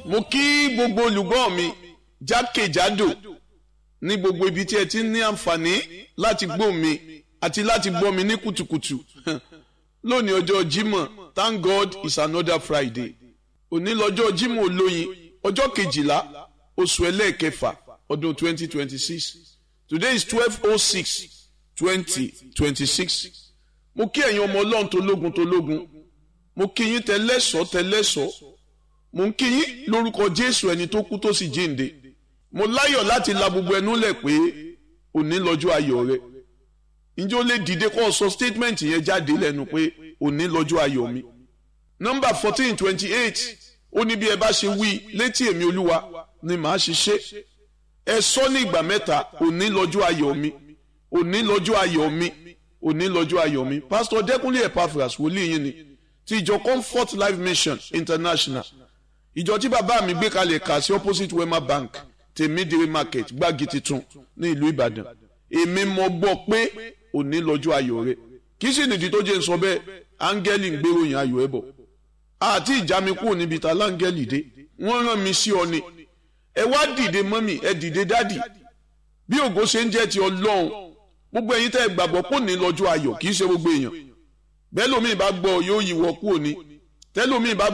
mo kí gbogbo olùgbọ́ mi jákèjádò ní gbogbo ibi tí ẹ ti ní àǹfààní láti gbọ́ mi àti láti gbọ́ mi ní kùtùkùtù lónìí ọjọ́ Jímọ̀ thank God it's another Friday òní lọ́jọ́ Jímọ̀ olóyin ọjọ́ kejìlá oṣù ẹlẹ́ẹ̀kẹfà ọdún twenty twenty six today is twelve oh six twenty twenty six mo kí ẹ̀yin ọmọ ọlọ́run tó lógun tó lógun mo kí yín tẹlẹ́sọ̀ tẹlẹ́sọ̀ mo ń kí yín lórúkọ Jésù ẹni tó kú tó sì jíǹde mo láyọ̀ láti la gbogbo ẹnu lẹ̀ pé òní lọ́jọ́ ayọ̀ rẹ ǹjẹ́ ó lè dìde kó o sọ statement yẹn jáde lẹ́nu pé òní lọ́jọ́ ayọ̀ mi nọ́mbà fourteen twenty eight ó ní bí ẹ bá ṣe wí létí èmi olúwa ni màá ṣe ṣe ẹ sọ ní ìgbà mẹ́ta òní lọ́jọ́ ayọ̀ mi òní lọ́jọ́ ayọ̀ mi òní lọ́jọ́ ayọ̀ mi pásítọ̀ dẹ́kunlé epaphras wòlíì yín ni ti ìjọ comfort life mission international ìjọ tí bàbá mi gbé kalẹ̀ kà sí opposite wema bank tèmídìrí market gbági titun ní ìlú ìbàdàn èmi mọ̀ gbọ́ pé òní lọ́jọ́ ayọ̀ rẹ kì í sì nìdí tó jẹ́ ń sọ bẹ́ẹ̀ áńgẹ́lì ń gbéròyìn ayọ̀ ẹ̀ bọ̀ àti ìjà mi kúrò níbi ta láńgẹ́lì dé wọ́n rán mi sí ọ ni ẹ wá dìde mọ́mì ẹ dìde dádì bí ògo ṣe ń jẹ́ ti ọlọ́run gbogbo ẹ̀yin tẹ́ ẹ gbàgbọ́ pò ní lọ́jọ́ ayọ̀ kì í ṣe gbogbo èèyàn bẹ́ẹ̀ lómi bá gbọ́ yóò yíwọ́ kúrò ní tẹ́lómi bá